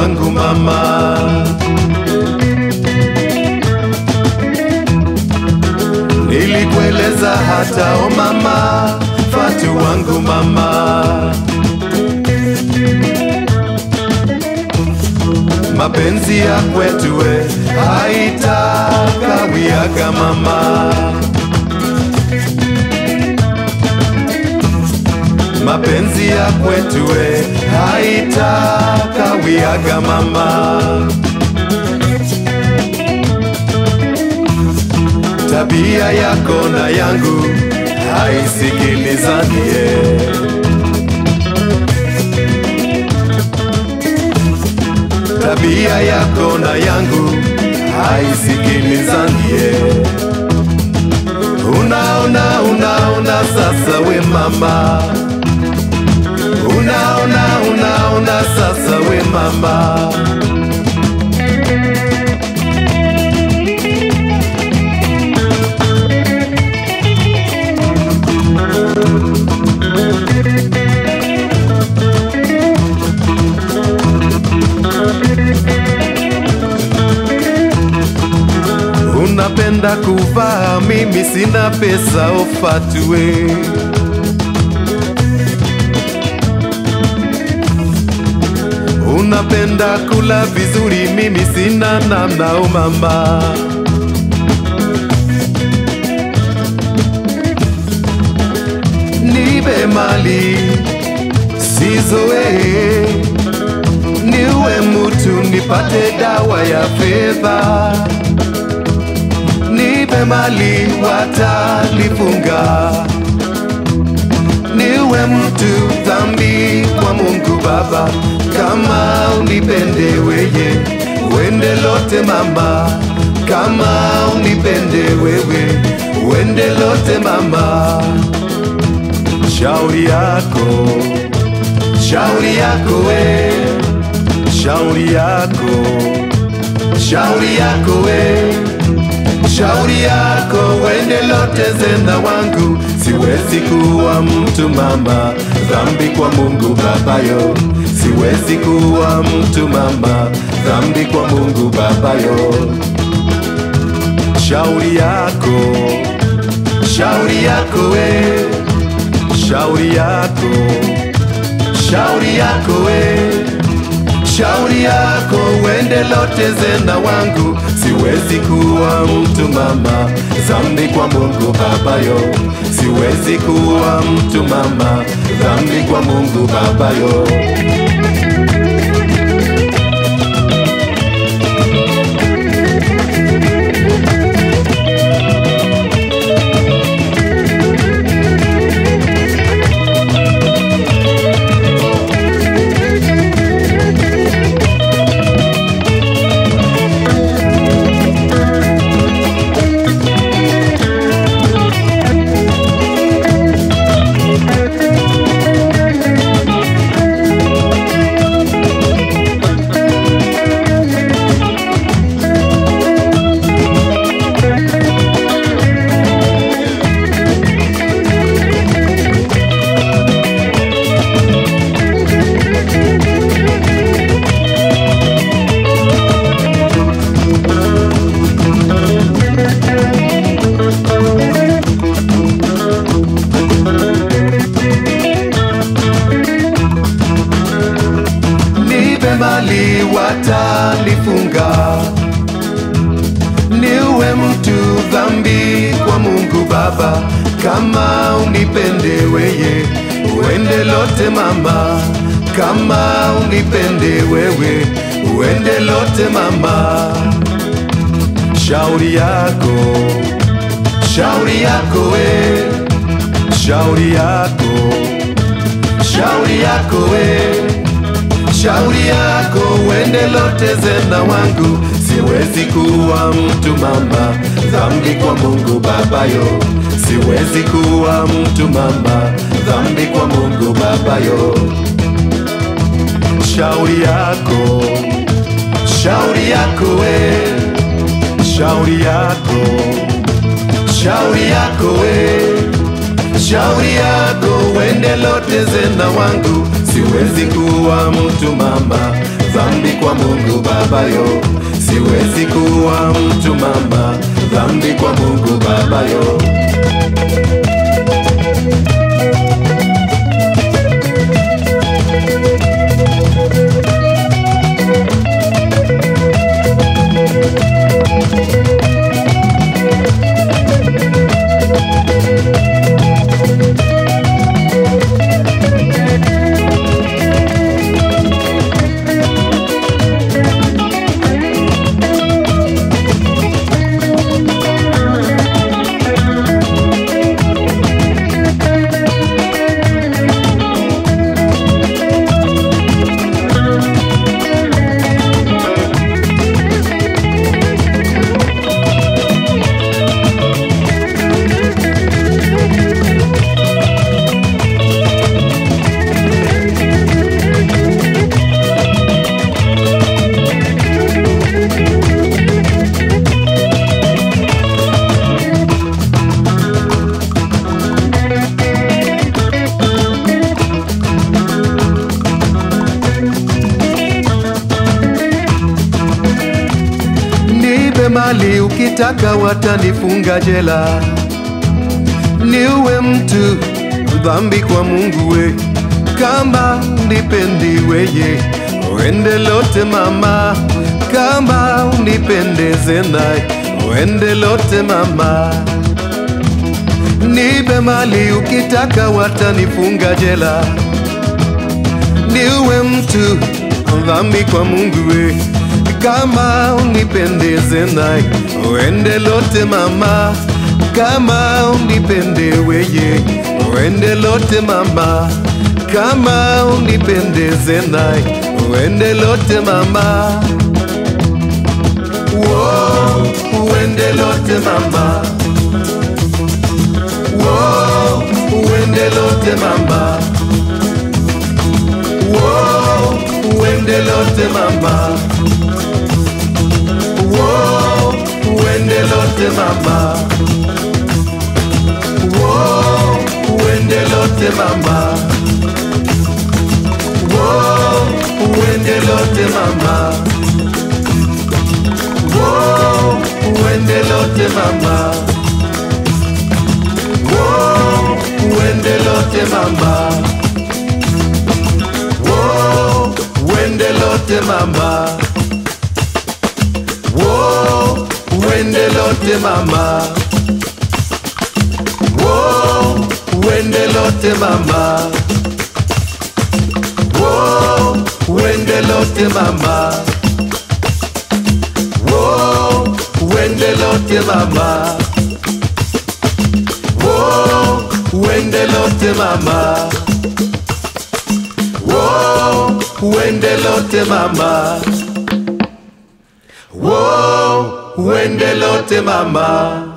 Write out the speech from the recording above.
wangu mama. Nilikueleza hata o mama, Fatu wangu mama. Mapenzi ya kwetu we haitakawiaga mama. Mapenzi ya kwetu we haitakawiaga mama. Tabia yako na yangu haisikilizanie. Tabia yako na yangu haisikilizanie. Unaona, unaona sasa we mama, unaona, unaona sasa we mama. Unapenda kuvaa, mimi sina pesa, ofatue. Unapenda kula vizuri, mimi sina namna, o mama. Nipe mali sizoee, niwe mutu nipate dawa ya fedha nipe mali watalifunga, niwe mtu dhambi kwa Mungu Baba, kama unipende weye, wende lote mama, kama unipende wewe, wende lote mama, shauri yako, shauri yako we, shauri yako, shauri yako we shauri yako wende lote zenda wangu, siwezi kuwa mtu mama, dhambi kwa Mungu babayo, siwezi kuwa mtu mama, dhambi kwa Mungu babayo. Shauri yako, shauri yako we, shauri yako, shauri yako we shauri yako wende lote zenda wangu, siwezi kuwa mtu mama, dhambi kwa Mungu babayo, siwezi kuwa mtu mama, dhambi kwa Mungu babayo. nipe mali watalifunga, niwe mtu dhambi kwa Mungu Baba, kama unipende weye, uende lote mama, kama unipende wewe, uende lote mama, shauri yako, shauri yako we, shauri yako, shauri yako we shauri yako wende lote zenda wangu, siwezi kuwa mtu mama, dhambi kwa Mungu babayo, siwezi kuwa mtu mama, dhambi kwa Mungu babayo. Shauri yako, shauri yako we, shauri yako, shauri yako we shauri yako wende lote zenda wangu, siwezi kuwa mtu mama, dhambi kwa Mungu babayo, siwezi kuwa mtu mama, dhambi kwa Mungu babayo. Nipe mali ukitaka, watanifunga jela. Niwe mtu dhambi kwa Mungu we, kama unipendi weye, uende lote mama, kama unipendeze naye, uende lote mama. Nipe mali ukitaka, watanifunga jela. Niwe mtu dhambi kwa Mungu we, kama unipendeze naye, uende lote mama, kama unipende weye, uende lote mama, kama unipendeze naye, uende lote mama, Wo, uende lote mama, Wo, uende lote mama, Wo, uende lote mama, Wo, uende lote mama, Wo, uende lote mama, Wo, uende lote mama, Wo, uende lote mama, Wo, uende lote mama, Wo, uende lote mama, Wo, uende lote mama, Wo, uende lote mama, Wo, uende lote mama, Wo, uende lote mama, Wo, uende lote mama, Wo, uende lote mama, Wo, uende lote mama.